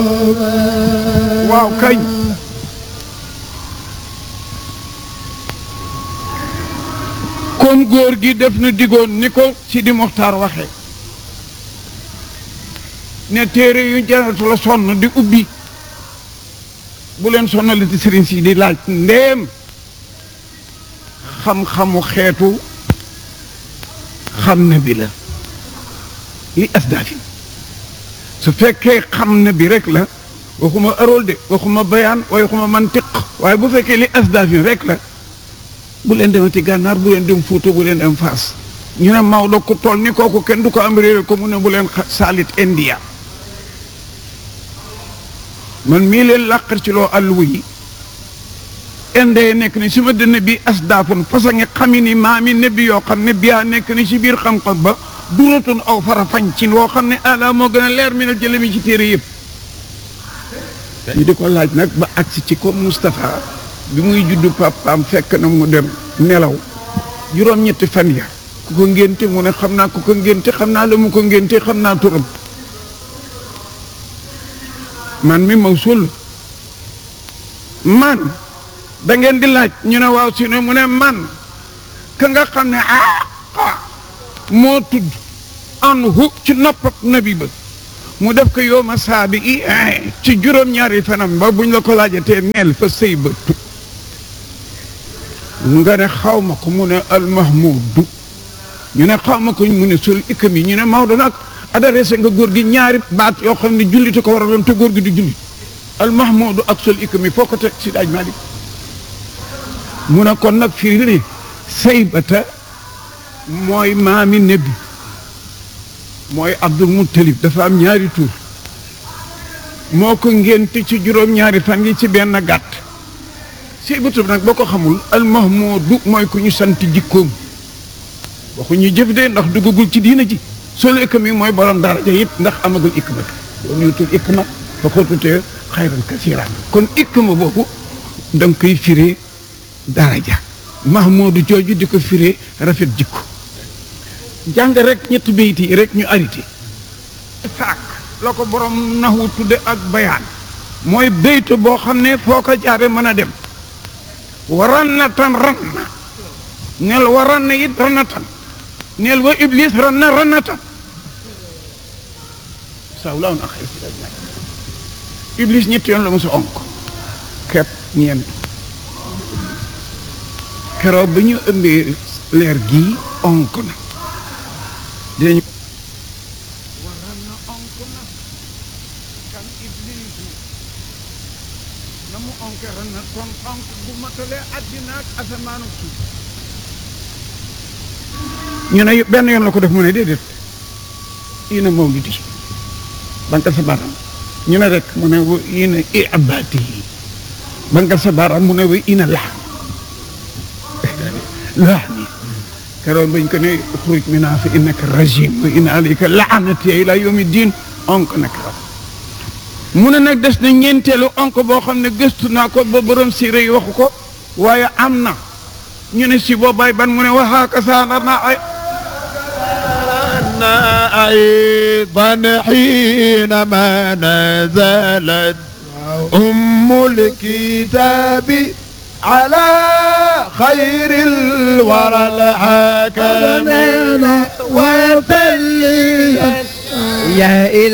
waaw kañ comme góor gi def na digoon ni ko Sidi Moxtaar waxe ne téere yu jaratu la sonn di ubbi bu leen sonnaliti sëriñ si di laaj ndéem xam-xamu xeetu xam na bi la li asdaafi su fekkee xam na bi rek la waxuma arool de waxuma bayaan waxuma mantiq waaye bu fekkee li asdaafi rek la bu leen demati gànnaar bu leen dem Fuuta bu leen dem Faas ñu ne Maodo ku toll ni kooku kenn du ko am réere ko mu ne bu leen saalit India man mii leen làqar ci loo àlluwa yi indee nekk ni su ma dënn bi asdaafun parce que xami ni maami nebbi yoo xam ne biyaa nekk ni ci biir xam-xam ba duratun aw fara fañ ci loo xam ne ala moo gën a leer mi na jële mi ci téere yëpp ñu di ko laaj nag ba agsi ci ko Moustapha bi muy juddu papaam fekk na mu dem nelaw juróom-ñetti fan ya ku ko ngénte mu ne xam naa ku ko ngénte xam naa la mu ko ngénte xam naa turam man mi mawsul man da ngeen di laaj ñu ne waaw si ne mu ne man ka nga xam ne ah moo tudd anhu ci noppab nabi ba mu def ko yow ma saabi i ci juróom-ñaari fanam ba buñ la ko laajatee neel fa sëy ba tu nga ne xaw ma ko mu ne almahmudu ñu ne xaw ma ko mu ne sul ikam yi ñu ne Maodo nag adressé nga góor gi ñaari baat yoo xam ne jullite ko war a doon te góor gi di julli almahmudu ak sul ikam yi foo ko teg si daaj Malik mu ne kon nag fii ne saybata mooy maami nebbi mooy Abdul Muttalib dafa am ñaari tur moo ko ngénte ci juróom-ñaari fan yi ci benn gàtt saybatu nag boo ko xamul almahmudu mooy ku ñu sant jikkoom waxu ñu jëf de ndax duggagul ci diina ji solu ikma yi mooy borom daraja it ndax amagul ikma loolu ñu tudd ikma fa ko tuddee xayran kasiran kon ikma boobu da nga koy firee daraja mahmudu jooju di ko firee rafet jikko jàng rek ñetti bayit yi rek ñu arité saak la ko borom naxu tudde ak bayaan mooy baytu boo xam ne foo ko jaare mën a dem waran na tan ran na neel waran na it ran na tan neel wa iblis ran na ran na tan saw laaw na xëy iblis ñetti yoon la mosa onk kepp ñeent keroog ba ñu ëmbee leer gii onk na dinañu waran na onk na kan iblisu na mu onke ran na kon onk bu matalee àddina ak asamaan ak suuf ñu ne benn yoon la ko def mu ne déedéet ina mawlidi bankal sa baaraam ñu ne rek mu ne wa ina i abati yi bankal sa baaraam mu ne wa ina lax lax ni keroog bañ ko ne xuruj mina fa innaka rajim wa ina alayka laanati ila yawmi din onk na keroog mu ne nag des na ñeenteelu onk boo xam ne gëstu naa ko ba borom siire yi waxu ko waaye am na ñu ne si boobaay ban mu ne waxaaka saanarna ay أيضا حينما نزلت أم الكتاب على خير الورى الحاكمين وتلي يا إلهي